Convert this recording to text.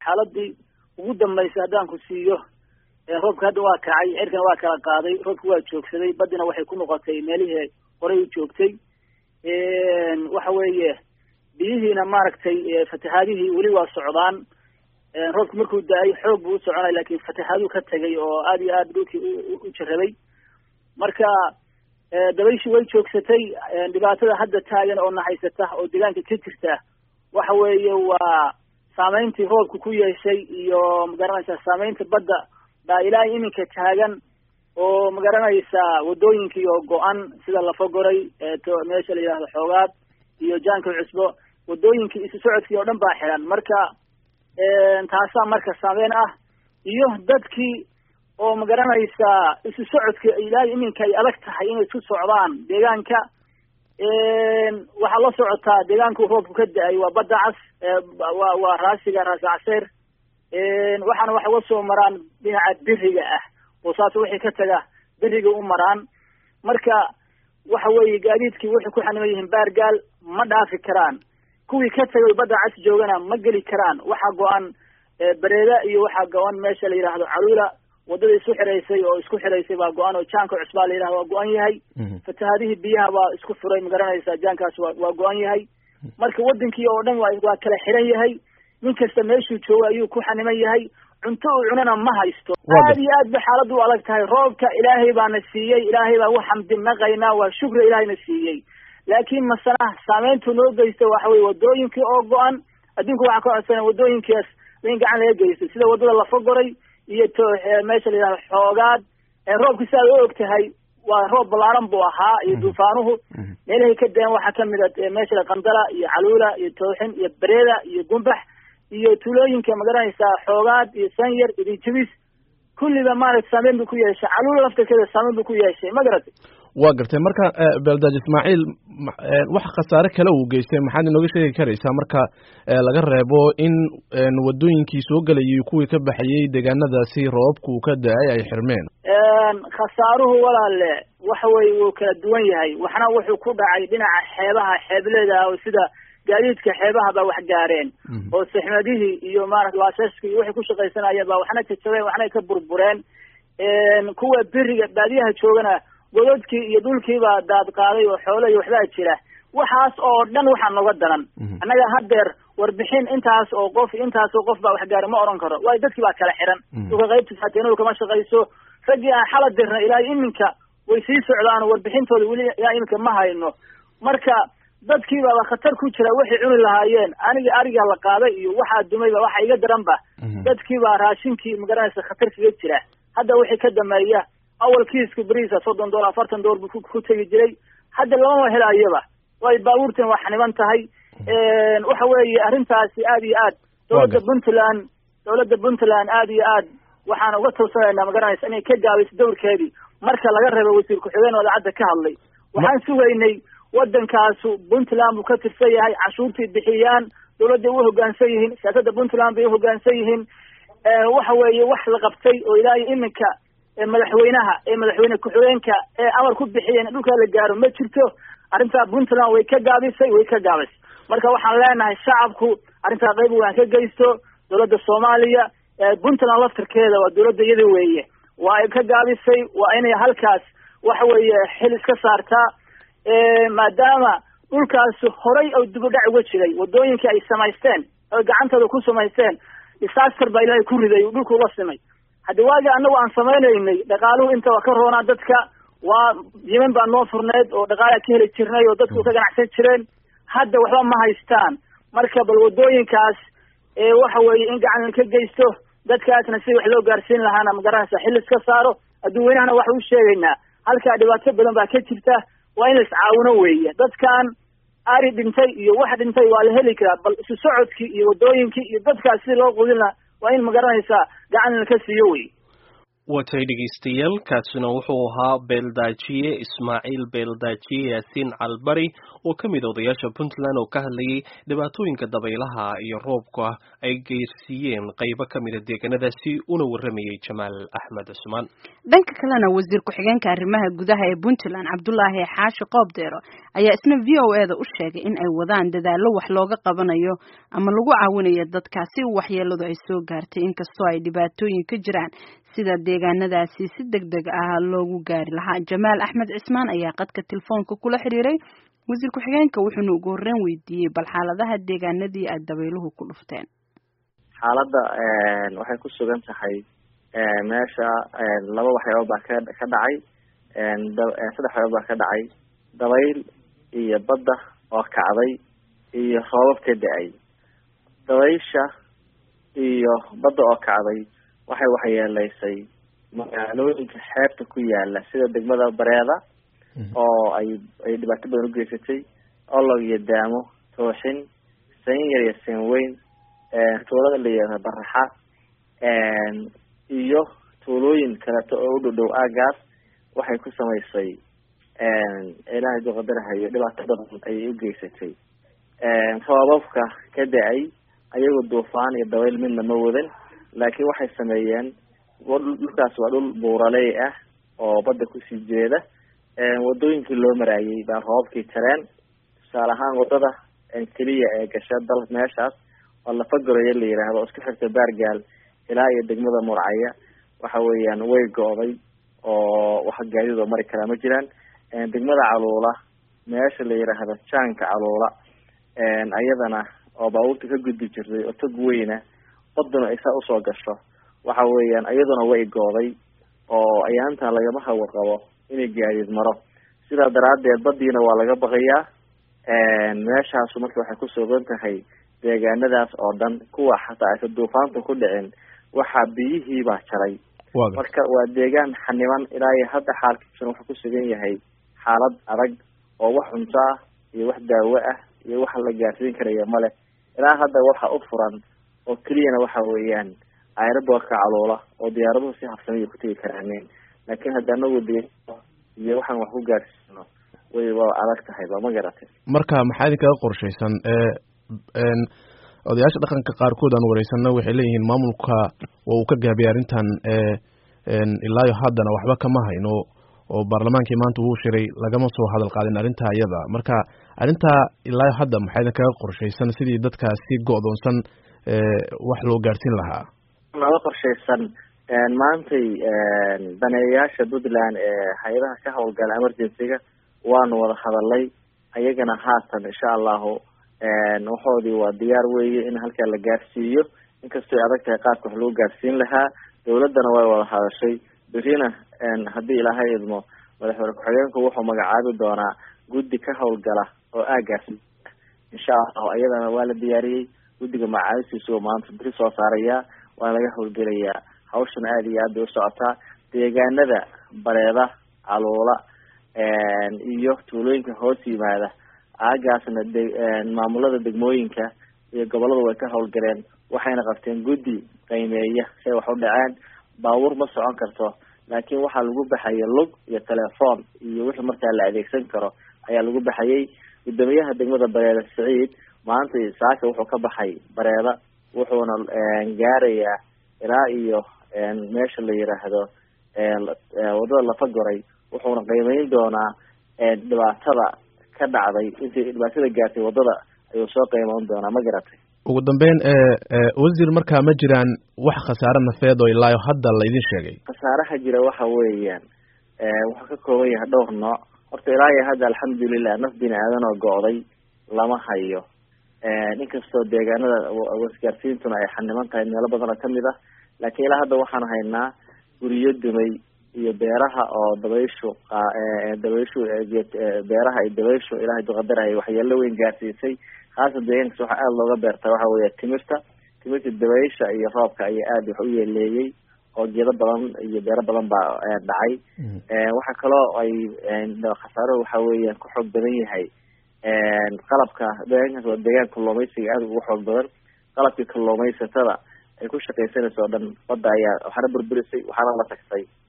xaaladii ugu dambaysay haddaan ku siiyo roobka hadda waa kacay cirkana waa kala qaaday roobka waa joogsaday badina waxay ku noqotay meelihii horey u joogtay waxa weeye biyihiina maaragtay fatahaadihii weli waa socdaan roobka markuu da-ay xoog buu u soconay laakin fatahaaduu ka tegay oo aad iyo aad dhulkii u jarabay marka dabayshii way joogsatay dhibaatada hadda taagan oo nahaysata oo deegaanka ka jirta waxa weeye waa saameyntii roobka ku yeeshay iyo magaranaysaa saameynta badda baa ilaa iminka taagan oo magaranaysaa wadooyinkii oo go-an sida lafagoray meesha la yidhahdo xoogaad iyo jaanka cusbo wadooyinkii isu socodkii oo dhan baa xiran marka taasaa marka saameyn ah iyo dadkii oo magaranaysaa isu socodka ilaa iminka ay adag tahay inay isku socdaan deegaanka waxaa la socotaa deegaanku roobku ka da-ay waa badda cas wa waa raasiga raasi caseer waxaana wax uga soo maraan dhinaca beriga ah oo saas wixii ka taga beriga u maraan marka waxa weeye gaadiidkii waxay ku xaniman yihiin baargaal ma dhaafi karaan kuwii ka tagay badda cas joogana ma geli karaan waxaa go-an bareeda iyo waxaa go-an meesha la yidhaahdo caluula wadada isku xiraysay oo isku xiraysay baa go-an oo jaanka cusbaa la yidhahdo waa go-an yahay fatahaadihii biyaha baa isku furay magaranaysaa jaankaas wa waa go-an yahay marka wadankii oo dhan wa waa kala xiran yahay nin kasta meeshuu joogo ayuu ku xaniman yahay cunto uu cunana ma haysto aad iyo aad ba xaaladdu u adag tahay roobka ilaahay baana siiyey ilaahay baa u xamdi naqaynaa waa shukri ilaahayna siiyey laakiin masana saameyntu noo geysta waxa weye wadooyinkii oo go-an adduunka waxaa ka codsana wadooyinkaas in gacan laga geysto sida wadada lafagoray iyo to meesha la yidhahdo xoogaad roobka si aad u og tahay waa roob ballaaran buu ahaa iyo duufaanuhu meelahay ka daen waxaa kamid a meesha qandala iyo caluula iyo tooxin iyo bareeda iyo gumbax iyo tuulooyinka magaranaysaa xoogaad iyo sanyar iyo rijibis kulliba maaragta saameyn buu ku yeeshay caluula laftarkeeda saameyn buu ku yeeshay ma garatay waa gartay marka beeldaaj ismaaciil wax khasaare kale uu geystay maxaad inooga sheegi karaysaa marka laga reebo in wadooyinkii soo gelayay kuwii ka baxayey deegaanadaasi roobku uu ka da-ay ay xirmeen khasaaruhu walaale waxa weye wuu kala duwan yahay waxna wuxuu ku dhacay dhinaca xeebaha xeebleeda oo sida gaadiidka xeebaha baa wax gaareen oo saxmadihii iyo maarata laashashka iyo waxay ku shaqaysanayeen baa waxna jajabeen waxna ka burbureen kuwa beriga baadiyaha joogana gododkii iyo dhulkiibaa daad qaaday oo xoolo iyo waxbaa jira waxaas oo dhan waxaa noga daran annaga haddeer warbixin intaas oo qof intaas oo qof baa wax gaari ma oran karo waayo dadkii baa kala xiran dhulka qaybta faateenadu kama shaqayso raggii aan xala dirna ilaa iminka way sii socdaan warbixintooda weli ilaa iminka ma hayno marka dadkii baaba khatar ku jira waxay cuni lahaayeen aniga ariga la qaaday iyo waxaa dumayba waxa iga daran ba dadkii baa raashinkii magaranaysa khatar kaga jira hadda wixii ka dameeya awal kiiska beriisa soddon doollar afartan doollar buu ku tegi jiray hadda lamama helaayaba way baabuurtan waa xaniban tahay waxa weeye arrintaasi aad iyo aad dowladda puntland dowladda puntland aad iyo aad waxaan uga tawsanaynaa magaranaysa inay ka gaabayso dowrkeedii marka laga reebo wasiir ku-xigeen wadaacadda ka hadlay waxaan sugaynay wadankaasu puntland buu ka tirsan yahay cashuurtay bixiyaan dowladday u hoggaansan yihiin siyaasadda puntland bay uhoggaansan yihiin waxa weeye wax la qabtay oo ilaa iyo iminka madaxweynaha ee madaxweyne ku-xigeenka ee amar ku bixiyeen in dhulkaa la gaaro ma jirto arrintaa puntland way ka gaabisay way ka gaabisay marka waxaan leenahay shacabku arrintaa qayb waan ka geysto dowladda soomaaliya puntland laftarkeeda waa dowladda iyada weeye waa ay ka gaabisay waa inay halkaas waxa weeye xil iska saartaa maadaama dhulkaas horay oo dib u dhac uga jiray wadooyinkii ay samaysteen oy gacantooda ku samaysteen disaster baa ilaahay ku riday dhulku uga simay haddi waagi annagu aan samaynaynay dhaqaaluhu inta waa ka roonaa dadka waa yiman baa noo furneed oo dhaqaalaa ka heli jirnay oo dadku ka ganacsan jireen hadda waxba ma haystaan marka bal wadooyinkaas waxa weeye in gacan ka geysto dadkaasna si wax loo gaarsiin lahaana magaranaysa xil iska saaro adduunweynahana waxa u sheegaynaa halkaa dhibaato badan baa ka jirta waa in la iscaawino weeye dadkan ari dhintay iyo wax dhintay waa la heli karaa bal isu socodkii iyo wadooyinkii iyo dadkaas si loo qudin laha waa in magaranaysaa gacan laka siiyo wey watay dhegeystayaal kaasina wuxuu ahaa beeldaajiye ismaaciil beeldaajiye yaasiin calbari oo ka mid odayaasha puntland oo ka hadlayay dhibaatooyinka dabaylaha iyo roobka ay geersiiyeen qaybo ka mida deegaanadaasi una waramayay jamaal axmed cusmaan dhanka kalena wasiir ku-xigeenka arrimaha gudaha ee puntland cabdulaahi xaashi qoobdeero ayaa isna v o e da u sheegay in ay wadaan dadaallo wax looga qabanayo ama lagu caawinayo dadkaasi waxyeeladu ay soo gaartay inkastoo ay dhibaatooyin ka jiraan sida deegaanadaasi si deg deg ah loogu gaari lahaa jamaal axmed cismaan ayaa qadka telefoonka kula xiriiray wasiir ku-xigeenka wuxuuna ugu horreyn weydiiyey bal xaaladaha deegaanadii ay dabayluhu ku dhufteen xaaladda waxay ku sugan tahay meesha laba waxyaaba baa ka ka dhacay saddex waxyaaba baa ka dhacay dabayl iyo badda oo kacday iyo roobab ka da-ay dabaysha iyo badda oo kacday waxay waxyeeleysay magaalooyinka xeebta ku yaala sida degmada bareeda oo ay ay dhibaato badan ugeysatay olog iyo daamo tooxin sayn yar iyo sayn weyn tuulada la yihahda baraxa iyo tuulooyin kaleeto oo u dhow dhow aagaas waxay ku samaysay ilaahay duqadarahayo dhibaato badan ayay ugeysatay roobabka ka da-ay ayagoo duufaan iyo dabayl midna ma wadan laakiin waxay sameeyeen dhulkaas waa dhul buuraley ah oo badda kusii jeeda wadooyinkii loo maraayay baa roobabkii tareen tusaale ahaan wadada keliya ee gasha dal meeshaas oo lafagoroye la yidhaahdo oo isku xirta baargaal ilaa iyo degmada murcaya waxa weeyaan way go-day oo wax gaadidoo mari karaa ma jiraan degmada caluula meesha la yidhaahdo jaanka caluula ayadana oo baabuurta ka gudbi jirtay oo tog weyna baduna ay saa usoo gasho waxa weeyaan iyaduna way gooday oo ayaantan lagama hawarqabo inay gaadiid maro sidaa daraadeed badiina waa laga baqayaa meeshaasu marka waxay kusugan tahay deegaanadaas oo dhan kuwa xataa aysa duufaanta ku dhicin waxaa biyihii baa jaray marka waa deegaan xaniban ilaa iyo hadda xaalkiisuna wuxuu kusugan yahay xaalad adag oo wax cunto ah iyo wax daawo ah iyo wax la gaarsiin karaya male ilaa hadda waxa u furan oo keliyana waxa weeyaan aerobortka caluula oo diyaaraduhu si habsamiya ku tegi karaaneen laakiin hadda anagu de iyo waxaan wax ku gaarsiino way waa adag tahay ba ma garatay marka maxaa idinkaga qorshaysan odayaasha dhaqanka qaarkood aan wareysano waxay leeyihiin maamulka waa uu ka gaabiyay arrintan ilaayo haddana waxba kama hayno oo baarlamaankii maanta wuu shiray lagama soo hadal qaadin arrintaa iyada marka arrintaa ilaayo hadda maxaa idinkaga qorshaysan sidii dadkaasi go-doonsan wax loo gaarsiin lahaa naga qorshaysan maantay daneeyayaasha puntland ee hay-adaha ka howlgala emergency-ga waanu wada hadalay ayagana haatan insha allahu waxoodii waa diyaar weeye in halkaa la gaarsiiyo inkastoo ay adag tahay qaabka wax lagu gaarsiin lahaa dawladdana way wada hadashay berina haddii ilaahay idmo madaxweyne ku-xigeenku wuxuu magacaabi doonaa guddi ka howlgala oo aagaasi insha allahu ayadana waa la diyaariyey guddiga magacaabistiisu maanta beri soo saarayaa waana laga howlgelayaa hawshana aada iyo aad bay usocotaa deegaanada bareeda caluula iyo tuulooyinka hoos yimaada aagaasna de maamulada degmooyinka iyo gobolada way ka howlgaleen waxayna qabteen guddi qiimeeya si ay wax u dhaceen baabuur ma socon karto laakiin waxaa lagu baxaya lug iyo telefoon iyo wixii markaa la adeegsan karo ayaa lagu baxayay guddoomiyaha degmada bareeda saciid maanta saaka wuxuu ka baxay bareeda wuxuuna gaarayaa ilaa iyo meesha la yiraahdo wadada lafagoray wuxuuna qiimeyn doonaa dhibaatada ka dhacday intii dhibaatada gaartay wadada ayuu soo qiimeyn doonaa ma garatay ugu dambeyn wasiir markaa ma jiraan wax khasaare nafeed oo ilaayo hadda la idin sheegay khasaaraha jira waxa weeyaan wuxuu ka kooban yahay dhowr nooc horta ilaa iyo hadda alxamdulilah naf bini aadan oo go-day lama hayo inkastoo deegaanada wasgaarsiintuna ay xaniban tahay meelo badan oo kamid ah laakiin ilaa hadda waxaan haynaa guryo dumay iyo beeraha oo dabayshu dabayshu beeraha iyo dabayshu ilaahay duqadarahay waxyeelo weyn gaarsiisay khaasan deegaankas waxaa aada looga beertaa waxa weya timirta timirta dabaysha iyo roobka ayaa aada wax u yeeleeyey oo geedo badan iyo beero badan baa dhacay waxaa kaloo ay khasaaro waxa weeyaan ku xoog badan yahay qalabka deegaankaas waa deegaan kalluumaysiga aada ugu xoog badan qalabkii kalluumaysatada ay ku shaqaysanayso o dhan badda ayaa waxaana burburisay waxaana la tagtay